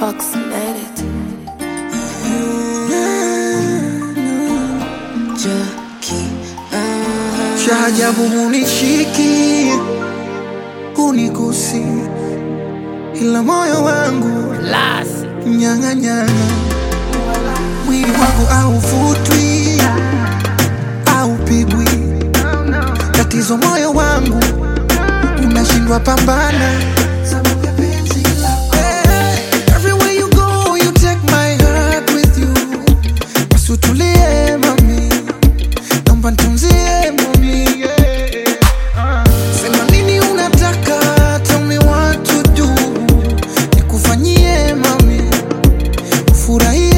approximated. cha ajabu hunishiki hunigusi, ila moyo wangu nyang'anyana, mwili wangu hauvutwi haupigwi, tatizo moyo wangu unashindwa pambana sababu ya penzi lako. Eh, everywhere you go, you take my heart with you. Basi utulie mami naomba nitunzie mami yeah. Sema nini unataka, tell me what to do, nikufanyie mami ufurahie.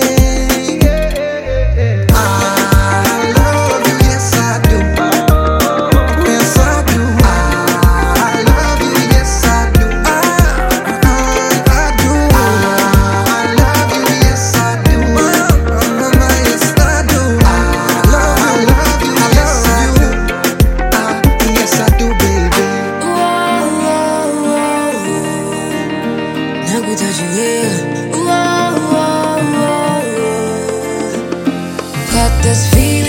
I love you, yes I do. Yes I do. I love you, yes I do. I, I, I do. I love you, yes I do. Mama, yes I do. I love, I love you, yes I do. Ah, yes I do, baby. Got this feeling